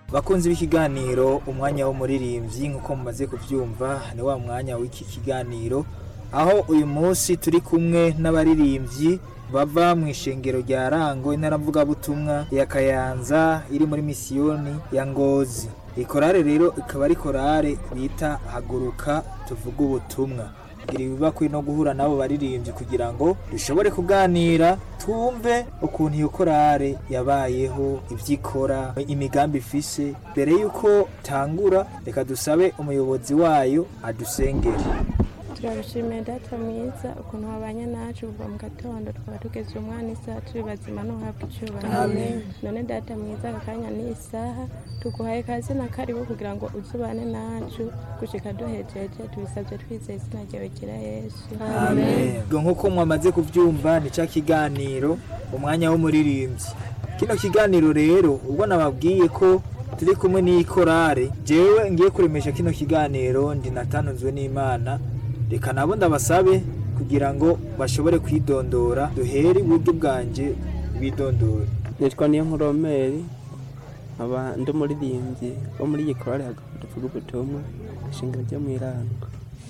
bakunzi b'ikiganiro umwanya w'umuririmbyi nk'uko mumaze kubyumva ni wa mwanya w'iki kiganiro aho uyu munsi turi kumwe n'abaririmbyi bava mu ishengero rya rango intaravugabutumwa ya kayanza iri muri misiyoni ya ngozi ikorare rero ikaba ari korare bita haguruka tuvuge ubutumwa iri bibakwe no guhura n'abo baririmbyi kugira ngo dushobore kuganira twumve ukuntu iyo korare yabayeho ibyo ikora imigambi ifise mbere y'uko tangura reka dusabe umuyobozi wayo adusengere turabishimiye data mwiza ukuntu wabanye nacu kuva mu gatondo tukaba tugeze umwana isaha turi bazima n'uhabwa icyubahiro Amen. none data mwiza aka kanya ni isaha tuguhaye kazi na karibu kugira ngo uzubane nacu gushika duhejeje tubisabye twizeye izina ryawe gira yesu Ubwo nk'uko mwamaze kubyumva ni cya kiganiro umwanya w'umuririmbyi kino kiganiro rero ubwo nababwiye ko turi kumwe n'iyi korare jewe ngiye kuremesha kino kiganiro ndi natanzwe n'imana reka nabo ndabasabe kugira ngo bashobore kwidondora duhere iburyo bwanjye bidondore nitwa niyo nkuromeri nkaba ndi umuririmbyi wo muri iyi korari tuvuga ubutumwa ishingiro ryo mu irango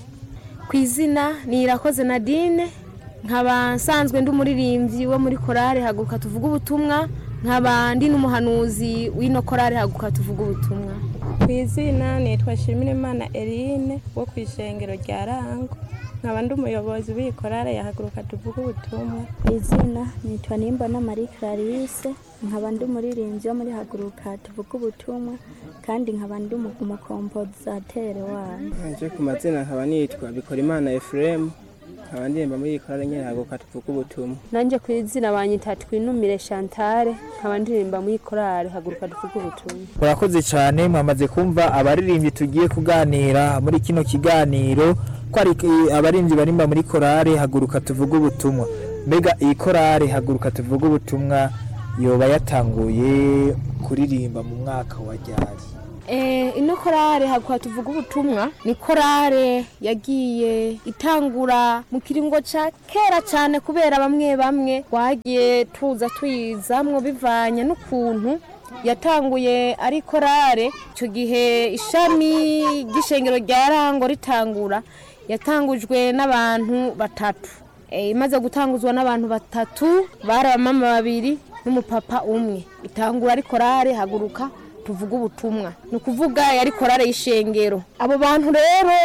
ku izina ni irakoze nadine nkaba nsanzwe ndi umuririmbyi wo muri korari haguruka tuvuga ubutumwa nkaba ndi n'umuhanuzi w'ino korari haguruka tuvuga ubutumwa ku izina nitwa shimirimana erine wo ku ishengero rya rango nkaba ndi umuyobozi w'iyi korale yahaguruka tuvuge ubutumwa izina nitwa nimbona marie clarisse nkaba ndi umuririmbyi wo muri haguruka tuvuga ubutumwa kandi nkaba ndi umu- umukompozatere wayo nje ku mazina nkaba nitwa bikorimana efuremu nkaba ndirimba muri iyi korari nyine haguruka tuvuga ubutumwa nanjye ku izina banyita twinumire chantale nkaba ndirimba muri korari haguruka tuvuge ubutumwa murakoze cyane mwamaze kumva abaririmbyi tugiye kuganira muri kino kiganiro ko ari eh, abaririmbyi barimba muri korare haguruka tuvuge ubutumwa mbega iyi korare haguruka tuvuge ubutumwa yoba yatanguye kuririmba mu mwaka wa ryari Eh, ino korare haguruka tuvuga ubutumwa ni korare yagiye itangura mu kiringo ca kera cyane kubera bamwe bamwe twagiye tuza tuyizamwo bivanye n'ukuntu yatanguye ari korare icyo gihe ishami ry'ishengero rya rango ritangura yatangujwe n'abantu batatu Eh, imaze gutanguzwa n'abantu batatu bari abamama babiri n'umupapa umwe itangura ari korare haguruka tuvuga ubutumwa ni ukuvuga yari korare y'ishengero abo bantu rero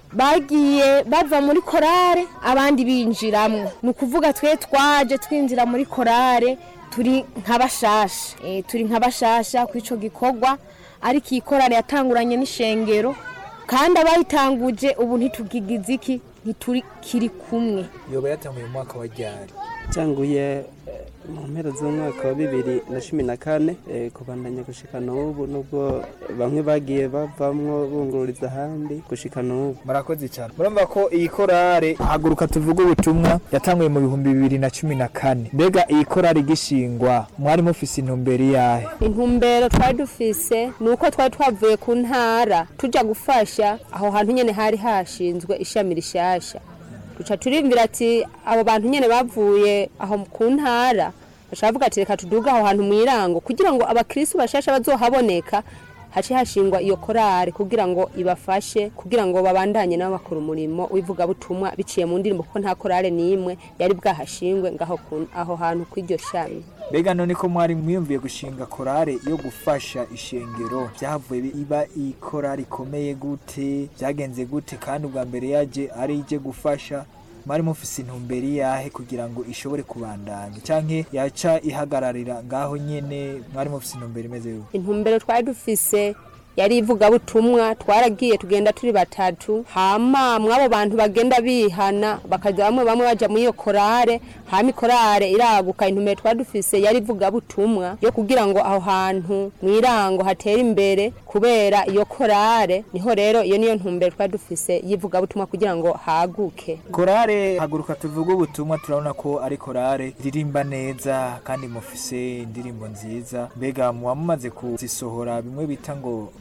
bagiye bava muri korare abandi binjiramwo ni ukuvuga twe twaje twinjira muri korare turi nk'abashasha Eh, turi nk'abashasha ku ico gikorwa ariko iyi korare yatanguranye n'ishengero kandi abayitanguje ubu ntitugigize iki ntiturikiri kumwe yoba yatanguye mu mwaka wa ryari cyanguye eh, mu mpera z'umwaka wa bibiri na cumi na kane eh, kubandanya gushika n'ubu nubwo bamwe bagiye bavamwo bungururiza ahandi gushika n'ubu murakoze cyane murumva ko iyi korare haguruka tuvuge ubutumwa yatanguye mu bihumbi bibiri na cumi na kane mbega iyi korare igishingwa mwari mufise intumbero iyahe intumbero twari dufise ni uko twari twavuye ku ntara tujya gufasha aho hantu nyine hari hashinzwe ishami rishasha duca turimvira ati abo bantu nyine bavuye aho ku ntara bashaka bavuga ati reka tuduge aho hantu mu irango kugira ngo abakirisitu bashasha bazohaboneka hace hashingwa iyo korari kugira ngo ibafashe kugira ngo babandanye nabo bakora umurimo w'ivugabutumwa biciye mu ndirimbo kuko nta korari n'imwe yari bwahashingwe ngaho ku- aho hantu kw'iryo shami mbega none ko mwari mwiyumviye gushinga korale yo gufasha ishengero byavuye iba iyi korale ikomeye gute byagenze gute kandi ubwa mbere yaje ari ije gufasha mwari mufise intumbero iyahe kugira ngo ishobore kubandanya canke yaca ihagararira ngaho nyene mwari mufise intumbero imeze gute intumbero twari dufise yari ivugabutumwa twaragiye tugenda turi batatu hama mw'abo bantu bagenda bihana bakaza bamwe bamwe baja muri iyo korare hama ikorare iraguka intumbero twari dufise yari ivugabutumwa yo kugira ngo aho hantu mw'irango hatere imbere kubera iyo korare niho rero iyo niyo ntumbero twari dufise y'ivugabutumwa kugira ngo haguke korale haguruka tuvuge ubutumwa turabona ko ari korale ririmba neza kandi mufise indirimbo nziza mbega muba mumaze kuzisohora bimwe bita ngo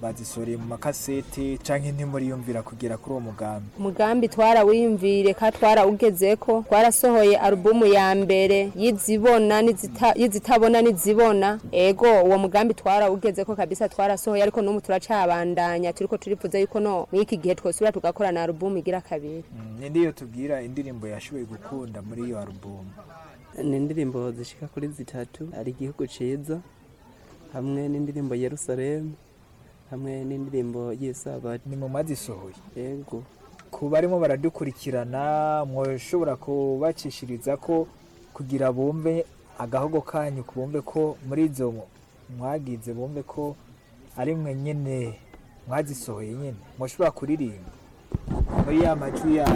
bazisoreye mu makasete canke ntimuriyumvira kugera kuri uwo mugambi umugambi twarawiyumvire ka twarawugezeko twarasohoye alubumu ya mbere y'izibona n'izita- y'izitabona n'izibona ego uwo mugambi twarawugezeko kabisa twarasohoye ariko n'ubu turacabandanya turiko turifuza yuko no mw'iki gihe twosubira tugakora na alubumu igira kabiri Mm, ni ndiyo tubwira indirimbo yashoboye gukunda muri iyo alubumu ni indirimbo zishika kuri zitatu ari igihugu ciza hamwe n'indirimbo yerusalemu hamwe n'indirimbo y'isabato ni mu mazisohoye yego ku barimo baradukurikirana mwoshobora kubacishiriza ko kugira bumve agahogo kanyu bumve ko muri izo mwagize bumve ko ari mwe nyine mwazisohoye nyine mushobora kuririmba muri ya majwi yanyu